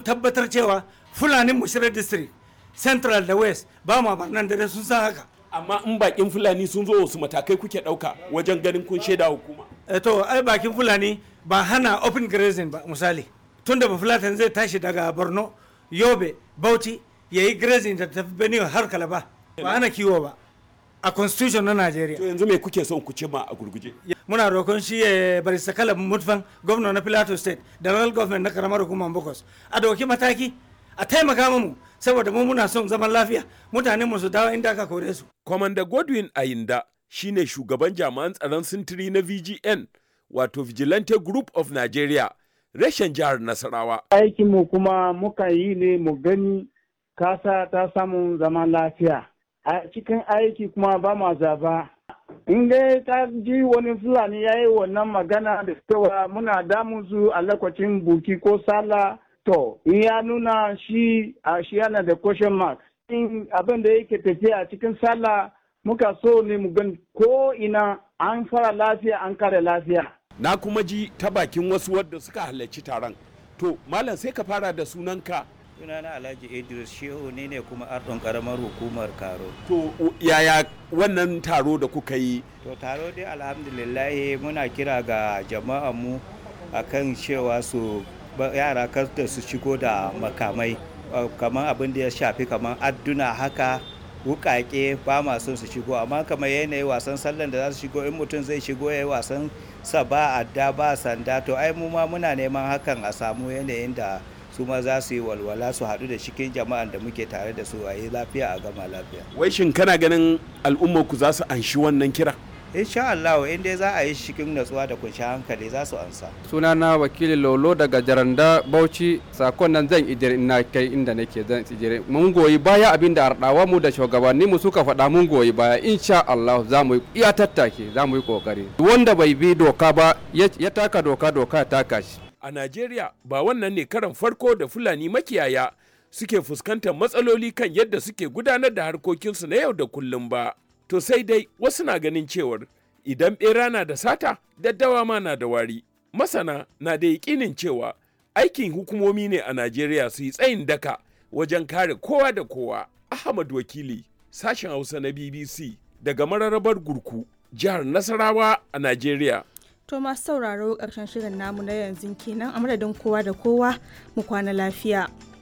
tabbatar cewa fulani mushirar district central da west ba ma barnan da sun san haka amma in bakin fulani sun zo wasu matakai kuke ɗauka wajen ganin kun shaida hukuma Eh, to ai bakin fulani ba hana open grazing ba misali tunda ba fulatan zai tashi daga borno yobe bauchi ya yi grazing da tafi benue har kalaba ba hana kiwo ba a constitution na to nigeria yanzu me kuke son ku cima a gurguje muna roƙon shi ya bari sakala mutfan gwamna na plateau state da local government na karamar hukumar bokos a dauki mataki a taimaka mu saboda mu muna son zaman lafiya mutanen mu su dawo inda aka kore su Kwamanda Godwin Ayinda shine shugaban jami'an tsaron sintiri na VGN wato Vigilante Group of Nigeria reshen jihar Nasarawa. aikinmu kuma muka yi ne mu gani kasa ta samu zaman lafiya a cikin aiki kuma ba ma zaba in dai ta ji wani fulani ya yi wannan magana da cewa muna damun su a lokacin buki ko sallah to in ya nuna shi a shi yana da question mark in abin da yake tafiya a cikin sallah muka so ne mu gani ko ina an fara lafiya an kare lafiya Na kuma ji ta bakin wasu wadda suka halarci taron. To, Malam sai ka fara da sunanka. sunana alhaji idris shehu ne ne kuma ardon karamar hukumar karo To, u- yaya wannan taro da kuka yi? to taro dai alhamdulillahi muna kira ga jama'a mu akan cewa su ba- yara kar da su shigo da makamai uh, kamar abin da ya shafi kamar adduna haka wukake ba ma son su shigo amma kamar yanayi wasan sallan da za su shigo in mutum zai shigo ya yi wasan sa ba adda ba sanda to ai mu ma muna neman hakan a samu yanayin da su ma za su yi walwala su haɗu da cikin jama'an da muke tare da su a yi lafiya a gama lafiya Wai shin kana ganin al'ummar ku za su anshi wannan kira? insha Allah in dai za a yi shi cikin natsuwa da kunshi hankali za su ansa sunana wakili lolo daga jaranda bauchi sakon nan zan ijiri ina kai inda nake zan ijiri mun goyi baya abin da ardawa mu da shugabanni mu suka faɗa mun goyi baya insha Allah za mu yi iya tattake za mu yi kokari wanda bai bi doka ba ya ya taka doka doka ya taka shi A Najeriya ba wannan ne karan farko da Fulani makiyaya suke fuskantar matsaloli kan yadda suke gudanar da harkokinsu na yau da kullum ba. To sai dai wasu na ganin cewar idan ɓera na da sata, daddawa ma na da wari. Masana na da yaƙinin cewa aikin hukumomi ne a Najeriya su yi tsayin daka wajen kare kowa da kowa. Ahmad Wakili, sashen Hausa na BBC daga mararrabar Gurku, jihar Nasarawa a Najeriya. To masu sauraro ƙarshen shirin namu na yanzu kenan a madadin kowa da kowa mu kwana lafiya.